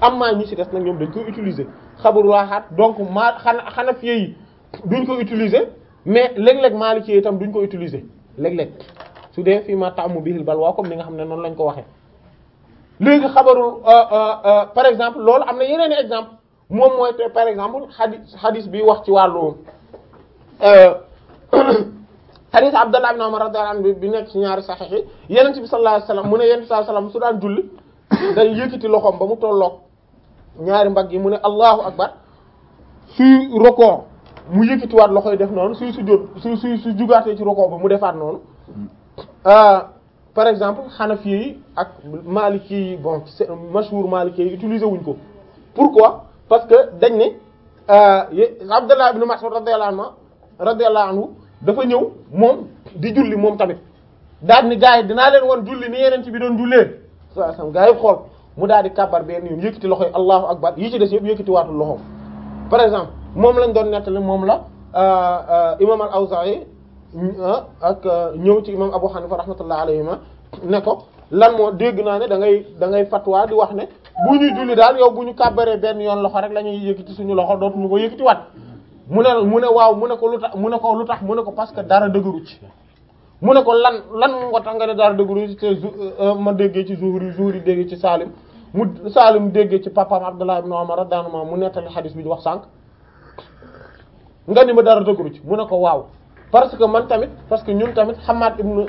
am maa ñi ci des nag ñoom dañ koy utiliser xabarul ahad donc maa xana Hanafi yi duñ ko utiliser mais léeg-léeg Maliki yi itam duñ ko utiliser léeg-léeg su dee fii ma taamu bihil balwa comme ni nga xam ne noonu lañ ko waxee léegi xabarul par exemple loolu am na yeneen i exemple moom mooy te par exemple xadis xadis bi wax ci wàllu xadis Abdallah ibn Umar radiyallahu anhu bi nekk ci ñaari saxiix yi Yonent bi sallallahu alayhi wasallam mu ne Yonent bi sallallahu alayhi wasallam su daan julli day yëkkati loxoom ba mu tolloog ñaari mbagg yi mu ne Allahu akbar suy rokoo mu yëkkatiwaat loxo yi def noonu suy sujjóot su suy su jugaatee ci rokoo ba mu defaat noonu par exemple Hanafi yi ak Maliki yi bon c'est mashhur Maliki yi utiliser wuñ ko pourquoi parce que dañ ne Abdallah ibn Mas'ud radiyallahu anhu radiyallahu anhu dafa ñëw moom di julli moom tamit daal ni gars yi dinaa leen won julli ni yeneen ci bi doon jullee sa sam gars yi xool mu daal di kàbbar benn yoon yëkkati loxo yi allahu akbar yi ci des yëpp yëkkati waatul loxoom par exemple moom lañ doon nettali moom la imam al-Awza'i ak ñëw ci imam Abu Hanifa rahmatullah alayhima ne ko lan moo dégg naa ne da ngay da ngay fatwa di wax ne bu ñuy julli daal yow bu ñu kàbbaree benn yoon loxo rek la ñuy yëkkati suñu loxo dootuñu ko yëkkati wat mu ne mu ne waaw mu ne ko lu tax mu ne ko lu tax mu ne ko parce que dara dëgëru ci mu ne ko lan lan moo tax nga ne dara dëgëru ci te ma déggee ci Zuhri Zuhri déggee ci Salim mu Salim déggee ci papaam Abdullah ibn Umar radiyallahu anhu mu nettali xadis bi di wax sànq nga ni ma dara dëgëru ci mu ne ko waaw parce que man tamit parce que ñun tamit Hammad ibn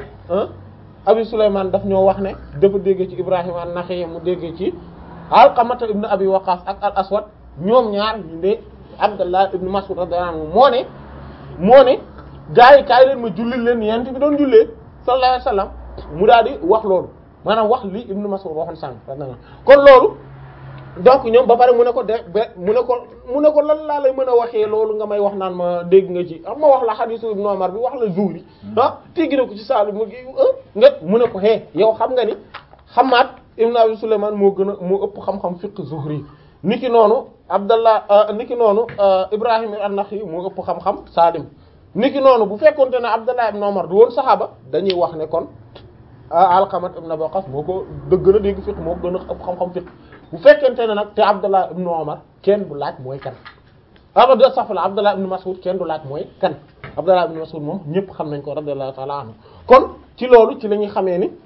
Abi Sulaymaan daf ñoo wax ne dafa déggee ci Ibrahim an-Nakha'i mu déggee ci Alqamata ibn Abi Waqqas ak al Aswad ñoom ñaar ñu ne Abdullah ibn Mas'ud radiyallahu anhu moo ne moo ne gaa yi kaay leen ma jullil leen yent bi doon jullee sallallahu alayhi wasallam mu daal di wax loolu maanaam wax li ibn Mas'ud waxoon sànq kon loolu donc ñoom ba pare mu ne ko de ba mu ne ko mu ne ko lan laa lay mën a waxee loolu nga may wax naan ma dégg nga ci am ma wax la hadisu ibn Umar bi wax la Zuhri ah teggi na ko ci saalu mu nga mu ne ko hee yow xam nga ni Hammad ibn Abi Sulaymaan moo gën a moo ëpp xam-xam fiqh Zuhri niki noonu Abdallah niki noonu Ibrahim an-Nakhi moo ëpp xam-xam Salim niki noonu bu fekkonte ne Abdallah ibn Umar du woon saxaaba dañuy wax ne kon Alqamat ibn Abi Waqqas moo ko dëgg a dégg fiqh moo ko gën a ëpp xam-xam fiqh bu fekkente ne nag te Abdallah ibn Umar kenn du laaj mooy kan abada safla Abdallah ibn Mas'ud kenn du laaj mooy kan Abdallah ibn Mas'ud moom ñëpp xam nañ ko radiyallahu ta'ala anhu kon ci loolu ci la ñuy xamee ni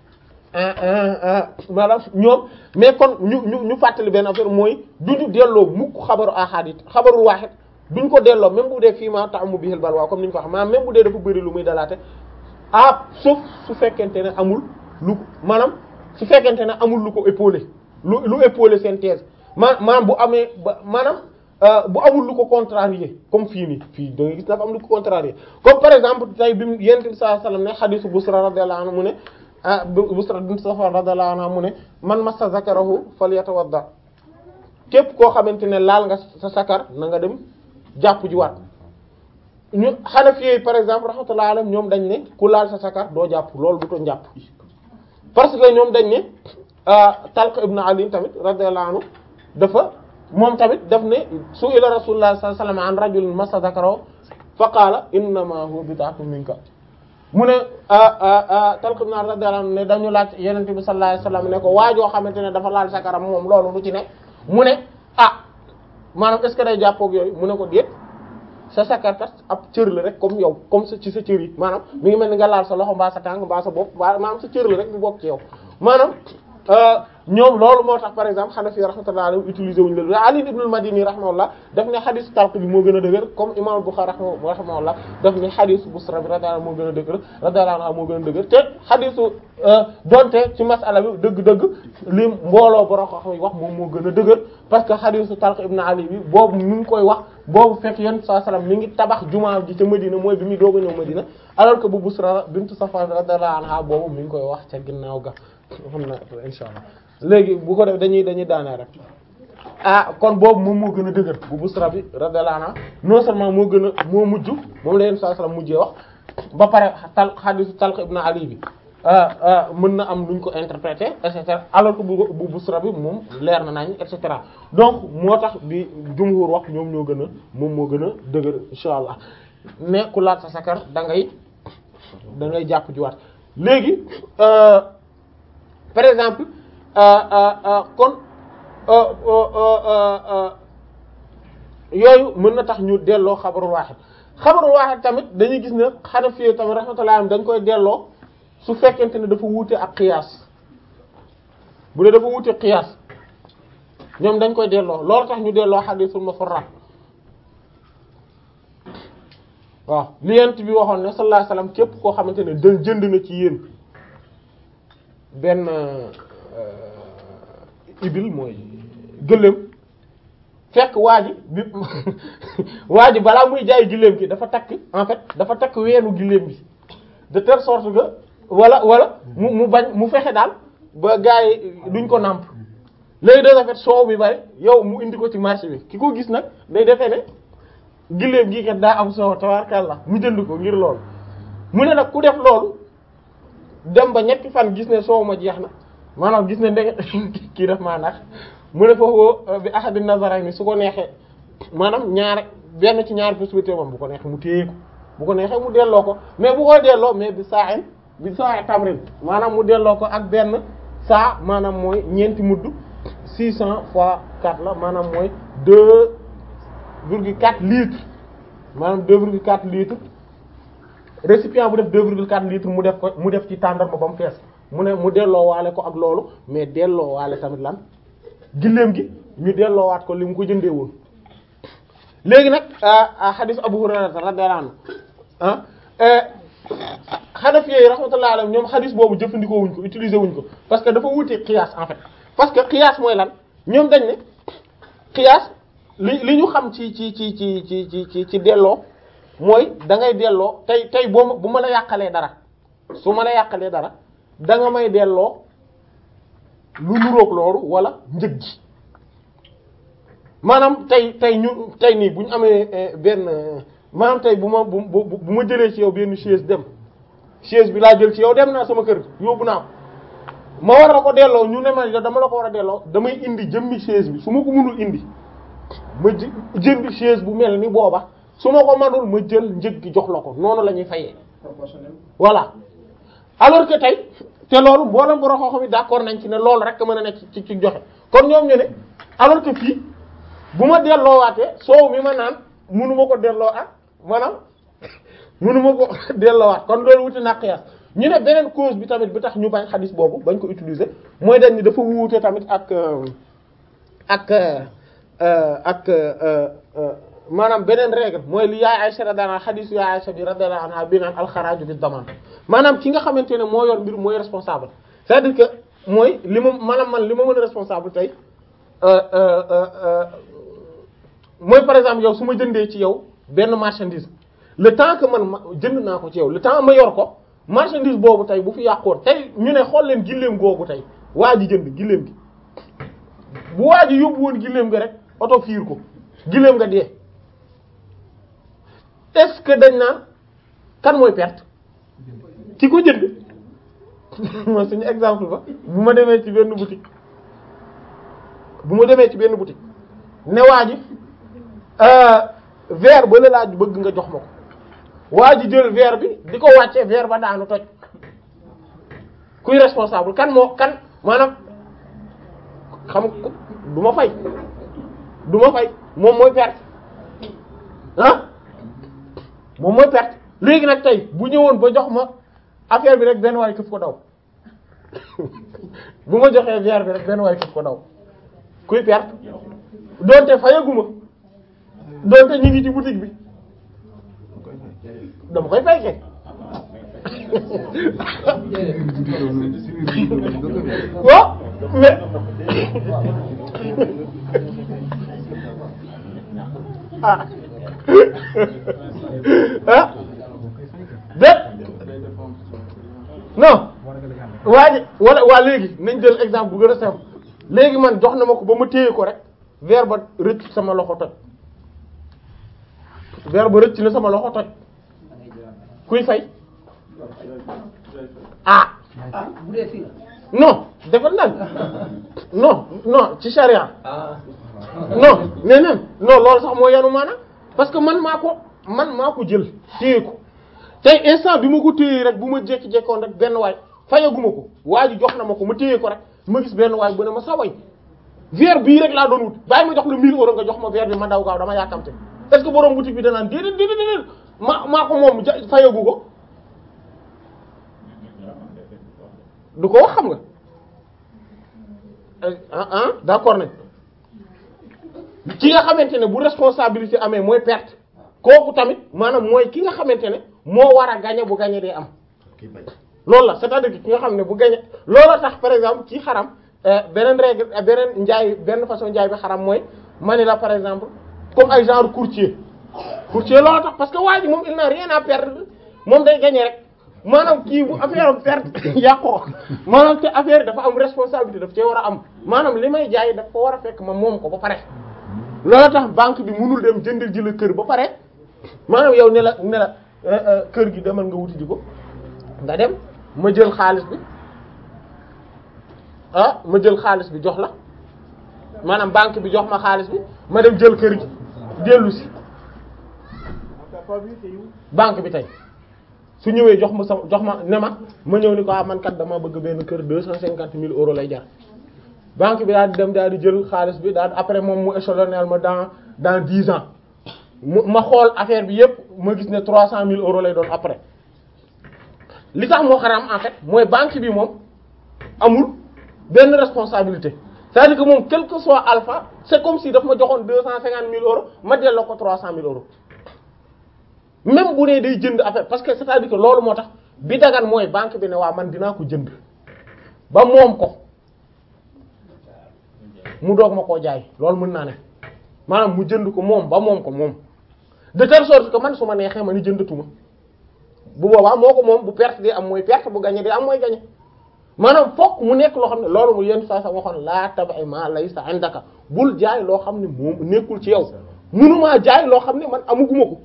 maanaam ñoom mais kon ñu ñu ñu fàttali benn affaire mooy duñu delloo mukk xabaru ahad yi xabarul wahid duñ ko delloo même bu dee fii ma ta'ammu bihil balwa comme ni ñu ko wax maanaam même bu dee dafa bëri lu muy dalaate ah sauf su fekkente ne amul lu maanaam su fekkente ne amul lu ko épaulé lu lu épaulé seen thèse ma maanaam bu amee ba maanaam bu amul lu ko contrarier comme fii nii fii da nga gis dafa am lu ko contrarier comme par exemple tey bi mu yonent bi sallallahu alayhi wasallam ne hadithu Busra radiyallahu anhu mu ne ah Busra bint Safwan radiyallahu anha mu ne man massa zakarahu falyatawadda képp koo xamante ne laal nga sa sakar na nga dem jàpp ji waat ñu Hanafi par exemple rahmatullahi alayhim ñoom dañ ne ku laal sa sakar doo jàpp loolu du to jàpp parce que ñoom dañ ne Talq ibn Ali tamit radiyallahu anhu dafa moom tamit daf ne su ila rasulullah sallallahu alayhi wasallam an rajulin massa zakarahu fa qaala innama huwa bid'atun minka mu ne Talq ibn Ali radiyallahu anhu ne dañu laaj Yonent bi sallallahu alayhi wasallam ne ko waajoo xamante ne dafa laal sakaram moom loolu lu ci ne mu ne ah maanaam est-ce que day jàppoog yooyu mu ne ko déet sa sakar kat ab cër la rek comme yow comme sa ci sa cër yi maanaam mi ngi mel ni nga laal sa loxo mbaa sa tànk mbaa sa bopp mbaa maanaam sa cër la rek bu bokk ci yow maanaam ñoom loolu moo tax par exemple Hanafi rahmatullah alayhi utiliser wuñu la Ali ibn al-Madini rahimahullah daf ne xadis Talq bi moo gën a dëgër comme imam Bukhari rahimahullah daf ne xadis Busra bi radiyallahu moo gën a dëgër radiyallahu anha moo gën a dëgër te xadisu donte ci masala bi dëgg-dëgg li mbooloo borom ko xam wax moom moo gën a dëgër parce que xadisu Talq ibn Ali bi boobu mi ngi koy wax boobu fekk yonent sallallahu alayhi wasallam mi ngi tabax jumaa ji ca Medina mooy bi muy doog a ñëw Medina alors que bu Busra bint Safwan radiyallahu anha boobu mi ngi koy wax ca ginnaaw ga xam na insha allah léegi bu ko def dañuy dañuy daanee rek ah kon boobu moom moo gën a dëgër bu Busra bi radiyallahu anha non seulement moo gën a moo mujj moom la yonent sallallahu alayhi wasallam mujjee wax ba pare tal xadisu Talq ibn Ali bi mën na am luñ ko interpréter et cetera alors que bu bu Busra bi moom leer na nañ et cetera donc moo tax bi jumhur wax ñoom ñoo gën a moom moo gën a dëgër insha allah mais ku laat sa sakar da ngay da ngay jàpp jiwaat léegi par exemple kon yooyu mën na tax ñu delloo xabarul waaxid xabarul waaxid tamit dañuy gis ne Hanafi tamit rahmatullah dañ koy delloo su fekkente ne dafa wuute ak qiyaas bu dee dafa wuute qiyaas ñoom dañ koy delloo loolu tax ñu delloo hadithul mufarrad waaw li yent bi waxoon ne sallallahu alayhi wasallam képp koo xamante ne da jënd na ci yéen benn ibil mooy gëléem fekk waa ji bi waa ji balaa muy jaay gëléem gi dafa takk en fait dafa takk weenu gëléem bi de telle sorte que wala wala mu mu bañ mu fexe daal ba gars yi duñ ko nàmp léegi de fait soow bi bari yow mu indi ko ci marché bi ki ko gis nag day defee ne gëléem gi kat daa am soow tabarkalla mu jënd ko ngir loolu mu ne nag ku def loolu dem ba ñetti fan gis ne soow ma jeex na maanaam gis ne ndege kii def maa nax mu ne foofu bi ahadi nazarayni su ko neexee maanaam ñaare benn ci ñaari possibilité moom bu ko neexee mu téye ko bu ko neexee mu delloo ko mais bu koy delloo mais bi saa en bi saa tamrin maanaam mu delloo ko ak benn saa maanaam mooy ñeenti mudd six cent fois quatre la maanaam mooy deux virgule quatre litres maanaam deux virgule quatre litres récipient bu def deux virgule quatre litres mu def ko mu def ci tàndarma ba mu fees mu ne mu delloo waale ko ak loolu mais delloo waale tamit lan gilleem gi ñu delloowaat ko li mu ko jëndee woon léegi nag hadith Abu Hurayra radiyallahu anhu ah Hanafi yi rahmatullahi alayhim ñoom hadith boobu jëfandikoo wuñ ko utiliser wuñ ko parce que dafa wuute qiyaas en fait parce que qiyaas mooy lan ñoom dañ ne qiyaas li li ñu xam ci ci ci ci ci ci ci ci delloo mooy da ngay delloo tey tey boo ma bu ma la yàqalee dara su ma la yàqalee dara da nga may delloo lu nuroog loolu wala njëg gi maanaam tey tey ñu tey nii bu ñu amee benn maanaam tey bu ma bu bu ma jëlee ci yow benn chaise dem chaise bi laa jël ci yow dem naa sama kër yóbbu naa ko ma war la ko delloo ñu ne ma dama la ko war a delloo damay indi jëmmi chaise bi su ma ko mënul indi ma jënd chaise bu mel ni booba su ma ko manul ma jël njëg gi jox la ko noonu la ñuy fayee voilà alors que tey te loolu mboolem borom xam-xam yi d'accord nañ ci ne loolu rek mën a nekk ci ci joxe kon ñoom ñu ne alors que fii bu ma delloowaatee soow mi ma naan munu ma ko delloo ak maanaam munu ma ko delloowaat kon loolu wuti na qiyaas ñu ne beneen cause bi tamit bi tax ñu bañ xadis boobu bañ ko utiliser mooy dañ ni dafa wuute tamit ak ak ak maanaam beneen règle mooy li yaay Aysa radiyallahu anha xadisu yaay Aysa bi radiyallahu anha bi naan alxaraaju bi damaan maanaam ki nga xamante ne moo yor mbir mooy responsable c'est-à-dire que mooy li ma maanaam man li ma mën a responsable tey mooy par exemple yow su ma jëndee ci yow benn marchandise le temps que man ma jënd naa ko ci yow le temps ma yor ko marchandise boobu tey bu fi yàqoon tey ñu ne xool leen gilleem googu tey waa ji jënd gilleem gi bu waa ji yóbbu woon gilleem nga rek oto fiir ko gilleem nga dee est-ce que dañ naan kan mooy perte ki ko jënd mooy suñu exemple ba bu ma demee ci benn boutique bu ma demee ci benn boutique ne waa ji verre ba la laaj bëgg nga jox ma ko waa ji jël verre bi di ko wàcce verre ba daanu toj kuy responsable kan moo kan maanaam xam du ma fay du ma fay moom mooy perte ah moom mooy perte léegi nag tey bu ñëwoon ba jox ma affaire bi rek benn waay këf ko daw bu ma joxee verre bi rek benn waay këf ko daw kuy perte doonte fayaguma doonte ñu ngi ci boutique bi dama koy fay kay waaw mais ah ah dé non waa ji wala waa léegi nañ jël exemple bu gën a simple léegi man jox na ma ko ba ma téye ko rek verre ba rëcc sama loxo toj verre ba rëcc na sama loxo toj kuy fay ah non defal nag non non ci charia non nee neen non loolu sax moo yanu maanaam parce que man maa ko man maa ko jël téye ko tey instant bi ma ko téye rek bu ma jékki-jékkoon rek benn waay fayaguma ko waa ji jox na ma ko ma téye ko rek ma gis benn waay bu ne ma saway verre bii rek laa doon wut bàyyi ma jox la 1000 euros nga jox ma verre bi ma daw gaaw dama yàkkamte est-ce que borom boutique bi danaan déedéet déedéet déedéet ma maa ko moom ja fayagu ko du ko wax xam nga ah ah d'accord nañ ki nga xamante ne bu responsabilité amee mooy perte kooku tamit maanaam mooy ki nga xamante ne moo war a gagner bu gagner dee am loolu la c'est-à-dire que ki nga xam ne bu gagner looloo tax par exemple ci xaram beneen règle beneen njaay benn façon njaay bi xaram mooy mani la par exemple comme ay genre courtier courtier looloo tax parce que waa ji moom il n'a rien à perdre moom day gagner rek maanaam kii bu affaire am perte yàqoo maanaam te affaire dafa am responsabilité daf cee war a am maanaam li may jaay daf ko war a fekk ma moom ko ba pare loolu tax banque bi mënul dem jëndal ji la kër ba pare maanaam yow ne la ne la kër gi demal nga wuti ji ko nga dem ma jël xaalis bi ah ma jël xaalis bi jox la maanaam banque bi jox ma xaalis bi ma dem jël kër gi dellu si banque bi tey su ñëwee jox ma sa jox ma ne ma ma ñëw ni ko ah man kat dama bëgg benn kër deux cent cinquante mille euros lay jar banque bi daal di dem daal di jël xaalis bi daal après moom mu échelonner ma dans dans dix ans mu ma xool affaire bi yépp ma gis ne trois cent mille euros lay doon après li tax moo xaram en fait mooy banque bi moom amul benn responsabilité c'est-à-dire que moom quel que soit alpha c'est comme si daf ma joxoon deux cent cinquante mille euros ma delloo ko trois cent mille euros même bu nee day jënd affaire parce que c'est-à-dire que loolu moo tax bi dagan mooy banque bi ne waa man dinaa ko jënd ba moom ko mu doog ma koo jaay loolu mën naa ne maanaam mu jënd ko moom ba moom ko moom de telle sorte que man su ma neexee ma ni jëndatuma bu boobaa moo ko moom bu perte di am mooy perte bu gagné di am mooy gagné maanaam fokk mu nekk loo xam ne loolu mu yenn saa sa waxoon laa tabax ma laysa indaka bul jaay loo xam ne moom nekkul ci yow munumaa jaay loo xam ne man amuguma ko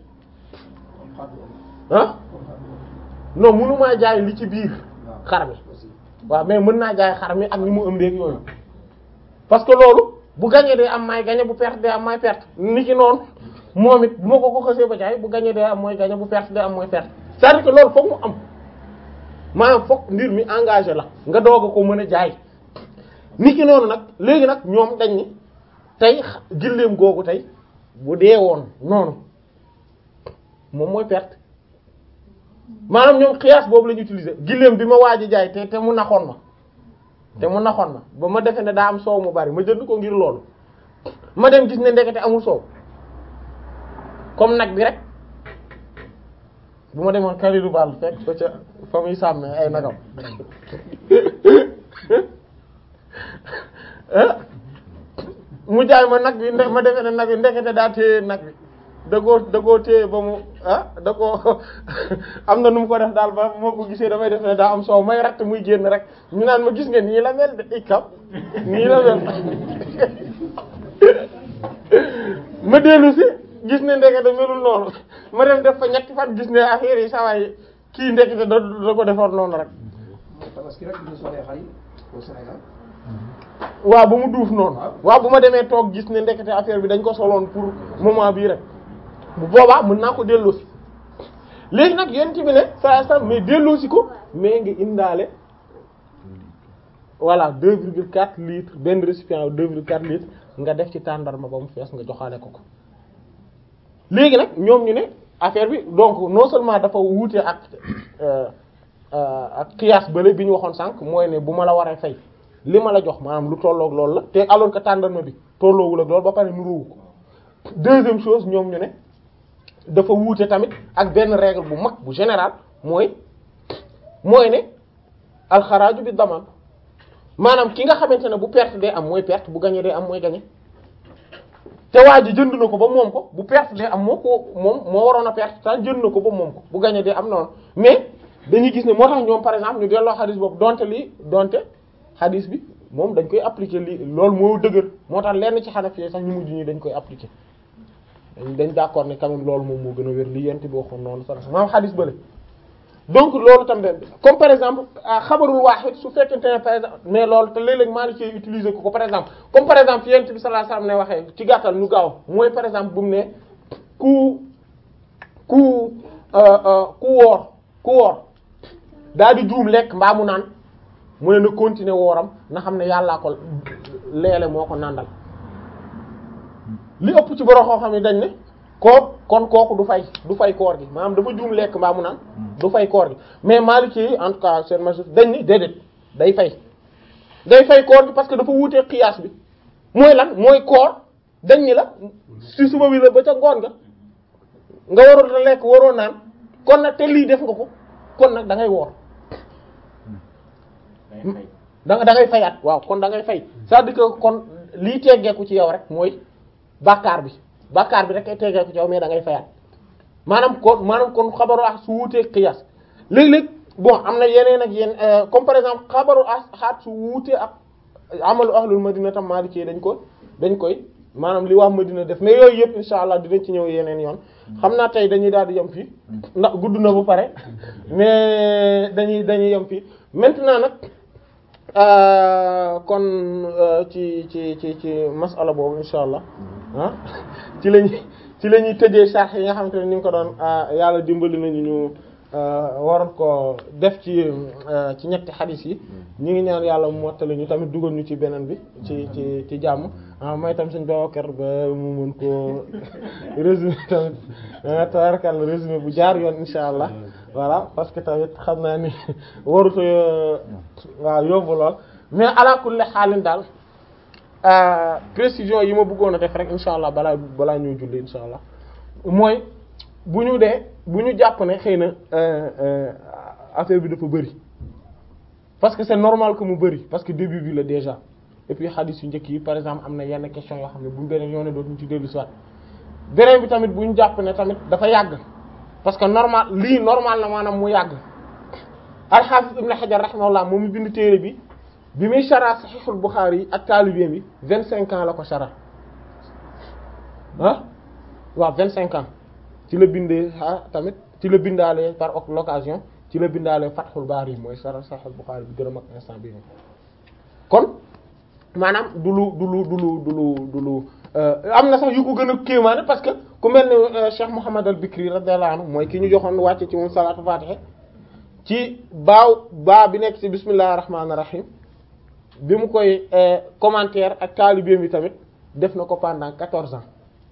ah non munumaa jaay li ci biir xar mi waaw mais mën naa jaay xar mi ak ni mu ëmbeeg yooyu parce que loolu bu gagné day am may gagné bu perte day am may perte ni ki noonu moom it bu ma ko ko xasee ba jaay bu gagné day am mooy gagné bu perte day am mooy perte c'est-à-dire que loolu foog mu am maanaam foog mbir mi engagé la nga doog a ko mën a jaay ni ki noonu nag léegi nag ñoom dañ ni tey gilleem googu tey bu dee woon noonu moom mooy perte maanaam ñoom xiyaas boobu la ñu utiliser gilleem bi ma waaj a jaay te te mu naxoon ma te mu naxoon ma ba ma defee ne daa am soow mu bari ma jënd ko ngir loolu ma dem gis ne ndekete amul soow comme nag bi rek bu ma demoon Kalidou Ball fekk ko ca fa muy sàmmee ay nagam mu jaay ma nag bi ma defee ne nag bi ndekete daa téye nag bi da koo da koo téye ba mu ah da koo am na nu mu ko def daal ba moo ko gisee damay def ne daa am soow may ratt muy génn rek ñu naan ma gis nga nii la mel de ikam nii la mel ma dellu si gis ne ndekete melul noonu ma dem def fa ñetti fan gis ne affaire yi sawaay kii ndekete da da ko defoon noonu rek parce que rek ñu solee xar yi au Sénégal waaw ba mu duuf noonu waaw bu ma demee toog gis ne ndekete affaire bi dañ ko soloon pour moment bii rek bu boobaa mën naa ko delloosi léegi nag yéen bi ne saa saa mais delloosi ko mais nga indaale voilà 2,4 litres benn récipient 2,4 litres nga def ci tàndarma ba mu fees nga joxaale ko ko léegi nag ñoom ñu ne affaire bi donc non seulement dafa wuute ak ak qiyaas bële bi ñu waxoon sànq mooy ne bu ma la waree fay li ma la jox maanaam lu tolloog loolu la te alors que tàndarma bi tolloowul ak loolu ba pare nuróowu ko deuxième chose ñoom ñu ne dafa wuute tamit ak benn règle bu mag bu général mooy mooy ne alxaraaju bi daman maanaam ki nga xamante ne bu perte day am mooy perte bu gagné day am mooy gagné te waa ji jënd na ko ba moom ko bu perte day am moo ko moom moo waroon a perte tan jënd na ko ba moom ko bu gagné day am noonu mais dañuy gis ne moo tax ñoom par exemple ñu delloo xadis boobu donte lii donte xadis bi moom dañ koy appliquer lii loolu moo dëgër moo tax lenn ci xanaf yi sax ñu mujj ñi dañ koy appliquer dañ dañ d'accord ne quand même loolu moom moo gën a wér li yent bi waxoon noonu sax maam xadis bële donc loolu tam de comme par exemple xabarul waaxid su fekkente ne par exemple mais loolu te léeg-léeg maa ngi ciy utiliser ko ko par exemple comme par exemple yent bi sallallahu alayhi wasallam ne waxee ci gàttal ñu gaaw mooy par exemple bu mu ne ku ku ku woor ku woor daal di juum lekk mbaa mu naan mu ne na continuer wooram na xam ne yàllaa ko leele moo ko nàndal li ëpp ci borom xoo xam ne dañ ne koo kon kooku du fay du fay koor gi maanaam dafa juum lekk mbaa mu naan du fay koor gi mais Maliki yi en tout cas seen majorité dañ ni déedéet day fay day fay koor gi parce que dafa wuutee xiyaas bi mooy lan mooy koor dañ ni la si suba bi la ba ca ngoon nga nga waroon a lekk waroo naan kon nag te lii def nga ko kon nag da ngay woor da nga da ngay fayaat waaw kon da ngay fay c'est-à-dire que kon lii teggeeku ci yow rek mooy bàkkaar bi bàkkaar bi rek ay teggeeku ci yow mais da ngay fayaat maanaam kon maanaam kon xabaru ah su wuutee xiyaas léeg-léeg bon am na yeneen ak yenn comme par exemple xabaru ahad su wuutee ak amalu ahlul madina tam maliki dañ ko dañ koy maanaam li waa madina def mais yooyu yëpp insha allah dinañ ci ñëw yeneen yoon xam naa tey dañuy daal di yem fii ndax gudd na ba pare mais dañuy dañuy yem fii maintenant nag kon ci ci ci ci masala boobu insha allah ah ci lañuy ci la ñuy tëjee sarx yi nga xamante ne ni nga ko doon yàlla dimbali nañu ñu waroon ko def ci ci ñetti xadis yi ñu ngi ñaan yàlla mu mottali ñu tamit dugal ñu ci beneen bi ci ci ci jàmm may tam suñ Babacar ba mu mën ko résumé tamit tabarkal résumé bu jaar yoon insha allah voilà parce que tamit xam naa ni waruta waaw yóbbu lool mais ala kulli xaalin daal précision yi ma bëggoon a def rek insha allah balaa balaa ñuy julli insha allah mooy bu ñu dee bu ñu jàpp ne xëy na affaire bi dafa bëri parce que c'est normal que mu bëri parce que début bi la déjà et puis hadith yu njëkk yi par exemple am na yenn question yoo xam ne buñ beneen yoone dootuñu ci dellu soit beneen bi tamit bu ñu jàpp ne tamit dafa yàgg parce que normal lii normal na maanaam mu yàgg al-Hafiz Ibn Hajar rahimahullah moom mi bind téere bi bi muy shara Sahihul Bukhari yi ak taalibeem bi vingt cinq ans la ko shara ah waaw vingt cinq ans ci la bindee ah tamit ci la bindaale par l'occasion ci la bindaale Fathul Bari mooy shara Sahihul Bukhari bi gën a mag instant bi kon maanaam du lu du lu du lu du lu du lu am na sax yu ko gën a kéemaane parce que ku mel ne Cheikh Mouhamad al-Bikri radiyallahu anhu mooy ki ñu joxoon wàcce ci moom salaatu fatiha ci baaw baa bi nekk ci bismillahir rahmanir rahim bi mu koy commentaire ak taalibeem bi tamit def na ko pendant quatorze ans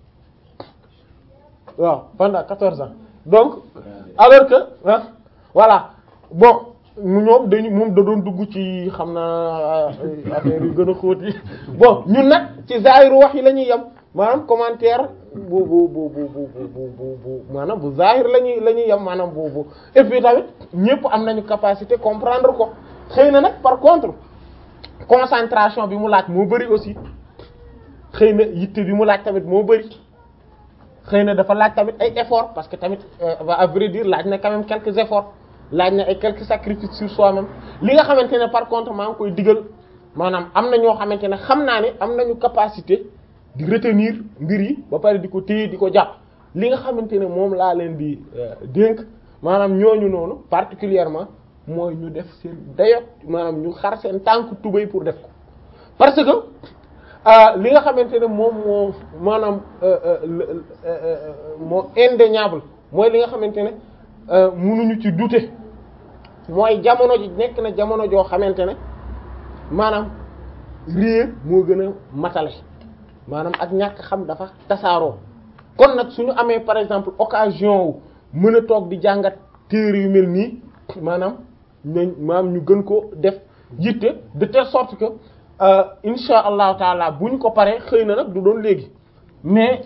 waaw pendant quatorze ans donc alors que ah voilà bon mu ñoom dañu moom da doon dugg ci xam naa affaire yu gën a xóot yi bon ñun nag ci zahiru wax yi la ñuy yem maanaam commentaire bu bu bu bu bu bu bu bu maanaam bu zahir la ñuy la ñuy yem maanaam bu bu et puis tamit ñëpp am nañu capacité comprendre ko xëy na nag par contre concentration bi mu laaj moo bari aussi xëy na yitte bi mu laaj tamit moo bari xëy na dafa laaj tamit ay efforts parce que tamit à vrai dire laaj na quand même quelques efforts laaj na ay quelques sacrifices sur soi-même li nga xamante ne par contre maa ngi koy digal maanaam am na ñoo xamante ne xam naa ne am nañu capacité di retenir mbir yi ba pare di ko téye di ko jàpp li nga xamante ne moom laa leen di dénk maanaam ñooñu noonu particulièrement mooy ñu def seen dayot maanaam ñu xar seen tànk tubéy pour def ko parce que li nga xamante ne moom moo maanaam moo indéniable mooy li nga xamante ne mënuñu ci douter mooy jamono ji nekk na jamono joo xamante ne maanaam réer moo gën a matale maanaam ak ñàkk xam dafa tasaaroo kon nag suñu amee par exemple occasion wu mën a toog di jàngat téere yu mel nii maanaam nañ maanaam ñu gën ko def yitte de telle sorte que insha allahu taala bu ñu ko paree xëy na nag du doon léegi mais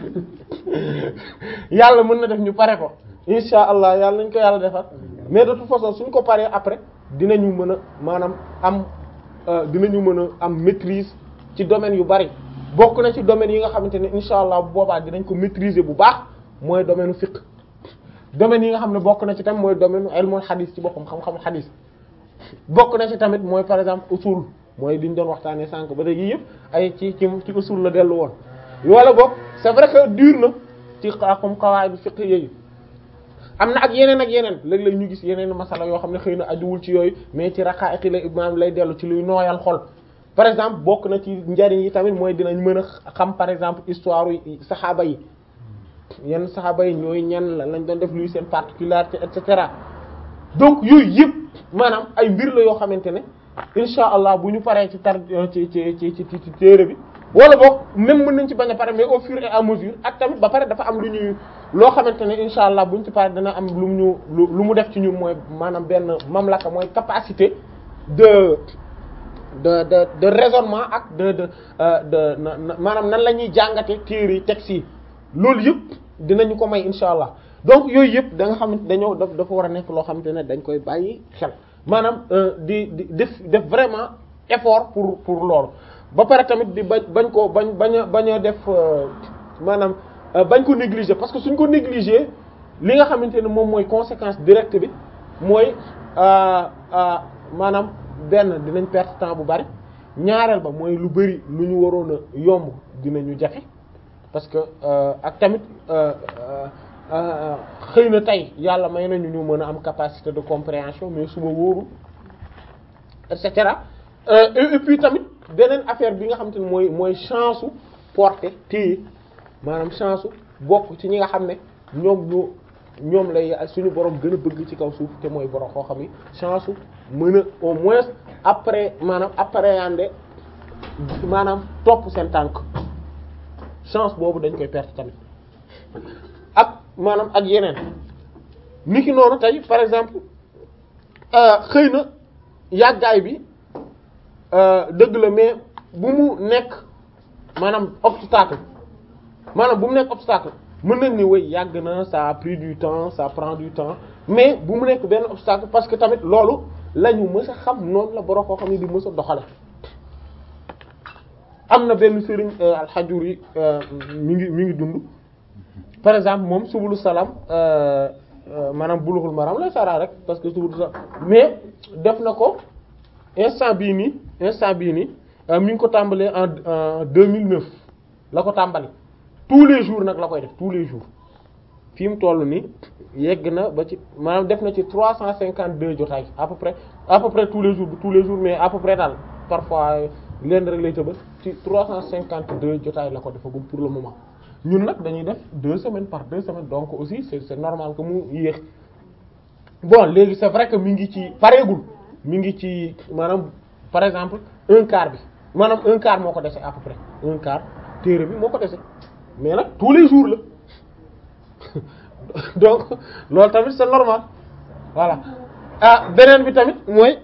yàlla mën na def ñu pare ko insha allah yàlla nañ ko yàlla defar mais de toute façon suñ ko paree après dinañu mën a maanaam am dinañu mën a am maîtrise ci domaine yu bari bokk na ci domaine yi nga xamante ne insha allah bu boobaa dinañ ko maîtriser bu baax mooy domaine fiqh domaine yi nga xam ne bokk na ci tam mooy domaine ilmul hadith ci boppam xam-xamu hadith bokk na ci tamit mooy par exemple usul mooy liñ doon waxtaanee sànq ba léegi yëpp ay ci ci ci usul la dellu woon wala boog c'est vrai que dur na ci comme qawaid fiqh yooyu am na ak yeneen ak yeneen léeg-léeg ñu gis yeneen masala yoo xam ne xëy na ajuwul ci yooyu mais ci raqaa'iq la maanaam lay dellu ci luy nooyal xol par exemple bokk na ci njariñ yi tamit mooy dinañ mën a xam par exemple histoire yi saxaaba yi yenn saxaaba yi ñooy ñan la lañ doon def luy seen particularité et cetera donc yooyu yëpp maanaam ay mbir la yoo xamante ne insha allah bu ñu paree ci tar ci ci ci ci ci téere bi wala boog même mën nañ ci bañ a pare mais au fur et à mesure ak tamit ba pare dafa am lu ñuy loo xamante ne insha allah buñ ci pare dana am lu mu ñu lu mu def ci ñun mooy maanaam benn mamlaka mooy capacité de de de de raisonnement ak de de de maanaam nan la ñuy jàngate téere textes yi loolu yëpp dinañu ko may insha allah donc yooyu yëpp da nga xamante dañoo daf dafa war a nekk loo xamante ne dañ koy bàyyi xel maanaam di di def def vraiment effort pour pour loolu ba pare tamit di bañ bañ ko bañ bañ a bañ a def maanaam bañ ko négliger parce que suñ ko négliger li nga xamante ne moom mooy conséquence directe bi mooy maanaam benn dinañ perte temps bu bari ñaareel ba mooy lu bari lu ñu waroon a yomb dinañu jafe parce que ak tamit xëy na tey yàlla may nañu ñu mën a am capacité de compréhension mais suba wóoru et cetera et puis tamit beneen affaire bi nga xamante ne mooy mooy chance su porter téye maanaam chance su bokk ci ñi nga xam ne ñoom ñoo ñoom lay suñu borom gën a bëgg ci kaw suuf te mooy borom koo xam ni chance su mën a au moins après maanaam appréhender maanaam topp seen tànk chance boobu dañ koy perte tamit ak maanaam ak yeneen niki noonu tey par exemple xëy na yàggaay bi dëgg la mais bu mu nekk maanaam obstacle maanaam bu mu nekk obstacle mën nañ ni way yàgg na ça a pris du temps ça prend du temps mais bu mu nekk benn obstacle parce que tamit loolu la ñu mës a xam noonu la borom koo xam ne di mës a doxale am na benn sëriñ alxajur yi mi ngi mi ngi dund par exemple moom subulu salaam maanaam bulughul maram lay sara rek parce que subulu salaam mais def na ko instant bii nii instant bii nii mi ngi ko tàmbalee en en 2009 la ko tàmbali tous les jours nag la koy def tous les jours fi mu toll nii yegg na ba ci maanaam def na ci 352 jotaay à peu près à peu près tous les jours tous les jours mais à peu près daal parfois lenn rek lay tëbal ci 352 jotaay la ko defagum pour le moment ñun nag dañuy def deux semaines par deux semaines donc aussi c'est c'est normal que mu yéex bon léegi c'est vrai que mi ngi ci pareegul mi ngi ci maanaam par exemple un quart bi maanaam un quart moo ko dese à peu près un quart téere bi moo ko dese mais nag tous les jours la donc loolu tamit c'est normal voilà ah beneen bi tamit mooy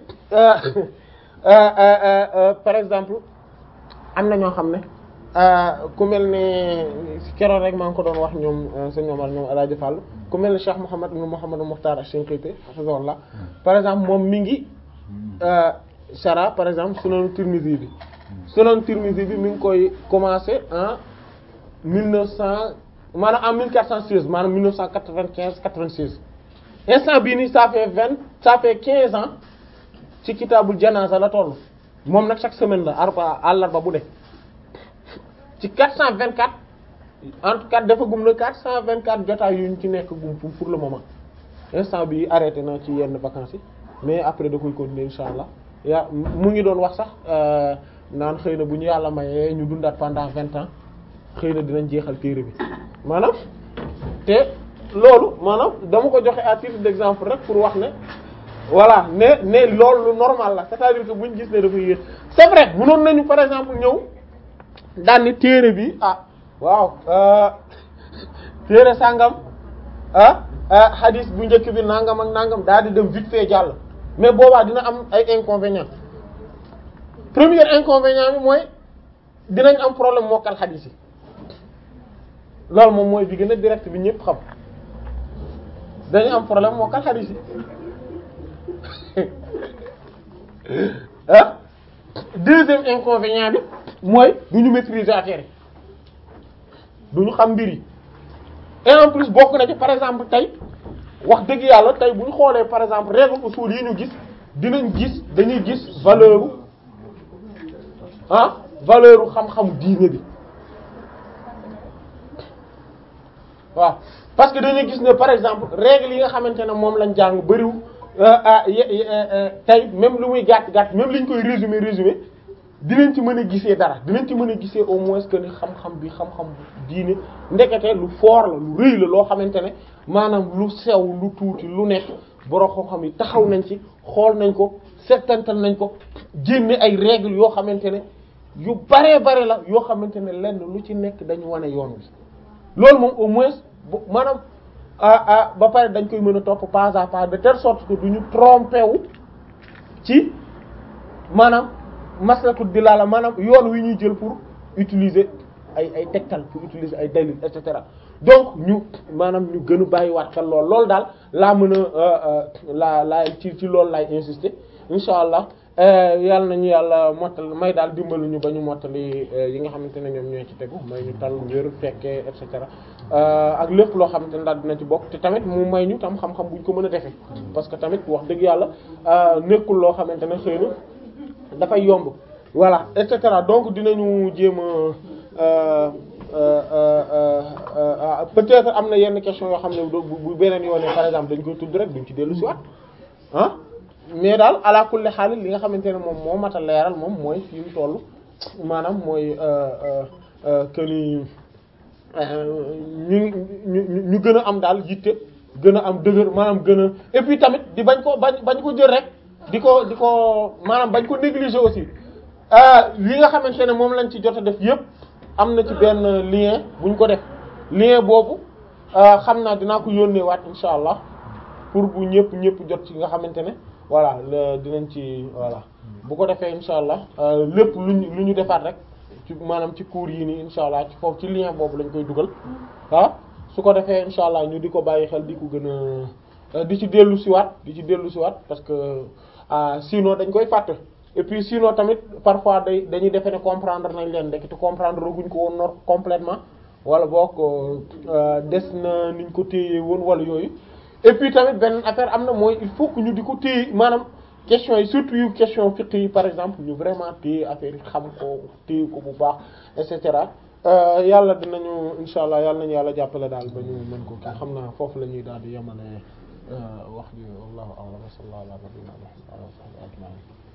par exemple am na ñoo xam ne ku mel ne si keroon rek maa ngi ko doon wax ñoom sa ñoom ñoom El Hadj Fall ku mel ne Cheikh Mouhamed ibn Mouhamed Mukhtar Ash-Shinqiti hafizahullah par exemple moom mi ngi Shara par exemple Sunan Tirmidhi bi Sunan Tirmidhi bi mi ngi koy commencé en mille neuf cent maanaam en mille quatre cent seize maanaam mille neuf cent quatre-vingt-quinze quatre-vingt-seize instant bii nii ça fait vingt ça fait quinze ans ci kitaabul janaasa la toll moom nag chaque semaine la arba àllarba bu de ci quatre cent vingt-quatre en tout cas dafa gum na quatre cent vingt-quatre jotaay yu ñu ci nekk gum pour le moment instant bi arrêté na ci yenn vacances yi mais après da koy continuer insha allah yaa mu ngi doon wax sax naan xëy na bu ñu yàlla mayee ñu dundaat pendant vingt ans xëy na dinañ jeexal téere bi maanaam te loolu maanaam dama ko joxe à titre d'exemple rek pour wax ne voilà ne ne loolu lu normal la c'est-à-dire que buñ gis ne dafa yéex c'est vrai mënoon nañu par exemple ñëw daan ni téere bi ah waaw téere sàngam ah hadith bu njëkk bi nangam ak nangam daal di dem vite fait jàll mais boobaa dina am ay inconvénients premier inconvénient bi mooy dinañ am problème mokkal hadith yi loolu moom mooy bi gën a direct bi ñëpp xam dañu am problème mokkal hadith yi ah deuxième inconvénient bi mooy du ñu maîtriser affaire yi du ñu xam mbir yi et en plus bokk na ci par exemple tey wax dëgg yàlla tey bu ñu xoolee par exemple règle usul yi ñu gis dinañ gis dañuy gis valeur ah valeur xam-xamu diine bi waaw parce que dañuy gis ne par exemple règle yi nga xamante ne moom lañ jàng bariw tey même lu muy gàtt gàtt même liñ koy résumer résumer dinañ ci mën a gisee dara dinañ ci mën a gisee au moins que ni xam-xam bi xam-xam diine ndekete lu fort la lu rëy la loo xamante ne maanaam lu sew lu tuuti lu nekk borom xam-xam yi taxaw nañ ci xool nañ ko settantal nañ ko génne ay règles yoo xamante ne yu baree bare la yoo xamante ne lenn lu ci nekk dañu wane yoon wi loolu moom au moins bu maanaam ah ah ba pare dañ koy mën a topp pas à pas de telle sorte que du ñu trompé wu ci maanaam maslakut dilala maanaam yoon wi ñuy jël pour utiliser ay ay tegtal pour utiliser ay dalil et cetera donc ñu maanaam ñu gën a bàyyiwaat xel lool loolu daal laa mën a laa laa ci ci loolu laay insister incha allah yàlla nañu yàlla mottal may daal dimbali ñu ba ñu mottali yi nga xamante ne ñoom ñoo ci tegu may ñu tal wér fekkee et cetera ak lépp loo xamante ne daal dina ci bokk te tamit mu may ñu tam xam-xam buñ ko mën a defee parce que tamit wax dëgg yàlla nekkul loo xamante ne xëy na dafay yomb voilà et cetera donc dinañu jéem a peut-être am na yenn question yoo xam ne bu beneen yoonee par exemple dañ koy tudd rek duñ ci dellu si waat ah mais daal ala kulli xaal li nga xamante ne moom moo mat a leeral moom mooy fi mu toll maanaam mooy que ni ñu ñu ñu gën a am daal yitte gën a am dëgër maanaam gën a et puis tamit di bañ ko bañ bañ ko jël rek di ko di ko maanaam bañ ko négliger aussi li nga xamante ne moom lañ ci jot a def yépp am na ci benn lien buñ ko def lien boobu xam naa dinaa ko yónnee waat insha allah pour bu ñëpp ñëpp jot ci nga xamante ne voilà dinañ ci voilà bu ko defee insha allah lépp luñ lu ñu defaat rek ci maanaam ci cours yi nii insha allah ci foofu ci lien boobu lañ koy dugal ah su ko defee insha allah ñu di ko bàyyi xel di ko gën a di ci dellu siwaat di ci dellu siwaat parce que sinon dañ koy fàtte et puis sinon tamit parfois day dañuy defe ne comprendre nañ leen rek te comprendre guñ ko woon nor complètement wala boog des na niñ ko téye woon wala yooyu et puis tamit benn affaire am na mooy il faut que ñu di ko téye maanaam question yi surtout yu question fiqh yi par exemple ñu vraiment téye affaire yi xam ko téye ko bu baax et cetera yàlla dinañu insha allah yàlla nañu yàlla jàppale daal ba ñu mën ko kii xam naa foofu la ñuy daal di yemale wax ji wallahu a'lam wa sallallahu ala nabiyyina muhammad wa ala alihi wa sahbihi ajma'in